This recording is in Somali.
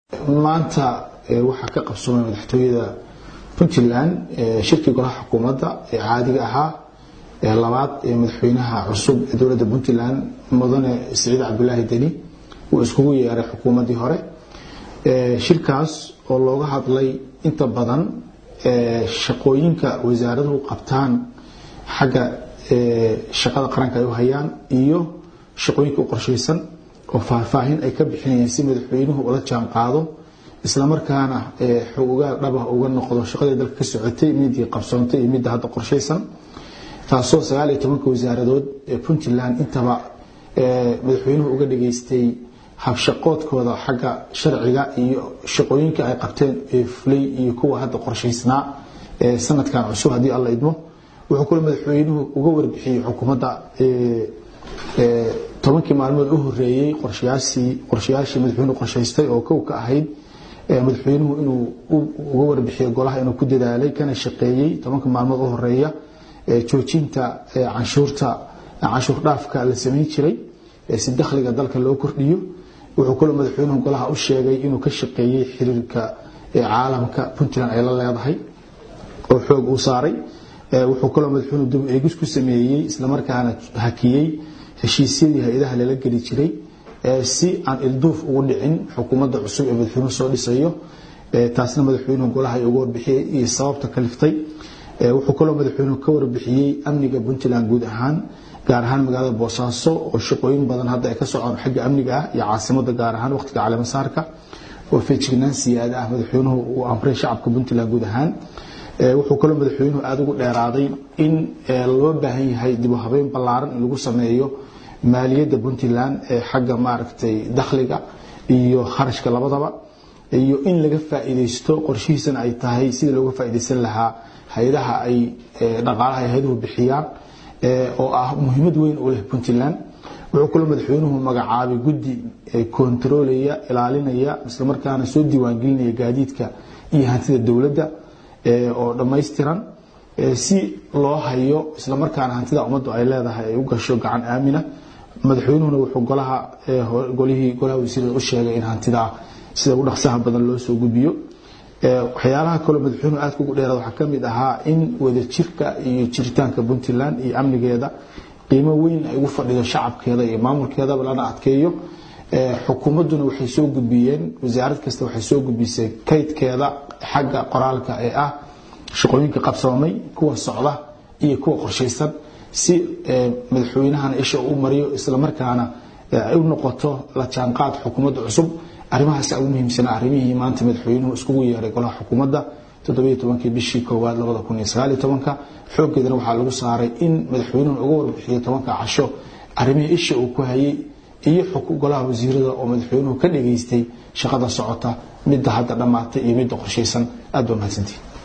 maanta waxaa ka qabsoomay madaxtooyada puntland shirkii golaha xukuumadda ee caadiga ahaa ee labaad ee madaxweynaha cusub ee dowladda puntland mudane siciid cabdulaahi deni uu iskugu yeeray xukuumaddii hore shirkaas oo looga hadlay inta badan shaqooyinka wasaaraduhu qabtaan xagga shaqada qaranka ay u hayaan iyo shaqooyinka u qorshaysan oo faahfaahin ay ka bixinayeen si madaxweynuhu ula jaan qaado islamarkaana xogogaal dhabah uga noqdo shaqadii dalka ka socotay midii qabsoontay iyo midda hadda qorshaysan taasoo sagaal iyo tobanka wasaaradood ee puntland intaba madaxweynuhu uga dhageystay habshaqoodkooda xagga sharciga iyo shaqooyinka ay qabteen ee fulay iyo kuwa hadda qorshaysnaa ee sanadkan cusub haddii alla idmo wuxuu kule madaxweynuhu uga warbixiyey xukuumadda tobankii maalmood u horeeyey qorshayaashii madaxweynuhu qorshaystay oo kow ka ahayd madaxweynuhu inuu uga warbixiyo golaha inuu ku dadaalay kana shaqeeyey tobanka maalmood u horeeya joojinta canshuurta canshuur dhaafka la samayn jiray si dakhliga dalka loo kordhiyo wuxuu kaloo madaxweynuhu golaha u sheegay inuu ka shaqeeyey xiriirka caalamka puntland ay la leedahay oo xoog uu saaray wuxuu kaloo madaxweynuhu dib eegis ku sameeyey islamarkaana hakiyey heshiisyadii hay-adaha lala geli jiray si aan ilduuf ugu dhicin xukuumadda cusub ee madaxweynuhu soo dhisayo taasna madaxweynuhu golaha ay uga warbixiyey iyo sababta kaliftay wuxuu kaloo madaxweynuhu ka warbixiyey amniga puntland guud ahaan gaar ahaan magaalada boosaaso oo shaqooyin badan hadda ay ka socon xagga amniga ah iyo caasimada gaar ahaan waqtiga caleemasaarka oo feejignaan siyaada ah madaxweynuhu uu amray shacabka puntland guud ahaan wuxuu kaloo madaxweynuhu aada ugu dheeraaday in loo baahan yahay dib u habeyn ballaaran in lagu sameeyo maaliyadda puntland ee xagga maaragtay dakhliga iyo kharashka labadaba iyo in laga faa'iidaysto qorshihiisana ay tahay sidii looga faa'iidaysan lahaa hay-adaha ay dhaqaalaha ay hay-aduhu bixiyaan oo ah muhiimad weyn u leh puntland wuxuu kaloo madaxweynuhu magacaabay guddi kontaroolaya ilaalinaya islamarkaana soo diiwaangelinaya gaadiidka iyo hantida dowladda oo dhammaystiran si loo hayo islamarkaana hantida ummaddu ay leedahay ay u gasho gacan aamina madaxweynuhuna wuxuu golaha golihii golaha wasiirada u sheegay in hantida sida ugu dhaqsaha badan loo soo gudbiyo waxyaalaha kaloo madaxweynuhu aadka ugu dheeraad waxaa ka mid ahaa in wadajirka iyo jiritaanka puntland iyo amnigeeda qiimo weyn ay ugu fadhido shacabkeeda iyo maamulkeedaba lana adkeeyo xukuumadduna waxay soo gudbiyeen wasaarad kasta waxay soo gudbisay kaydkeeda xagga qoraalka ee ah shaqooyinka qabsoomay kuwa socda iyo kuwa qorshaysan si madaxweynahana isha u mariyo islamarkaana ay u noqoto la jaanqaad xukuumadda cusub arrimahaas ugu muhiimsanaa arrimihii maanta madaxweynuhu iskugu yeeray golaha xukuumadda toddobiyo tobankii bishii koowaad labada kun iyo sagaal iyo tobanka xooggeedana waxaa lagu saaray in madaxweynuhu uga warbixiyo tobanka casho arrimihii isha uu ku hayay iyo golaha wasiirada oo madaxweynuhu ka dhageystay shaqada socota midda hadda dhammaatay iyo midda qorshaysan aad baa mahadsantihin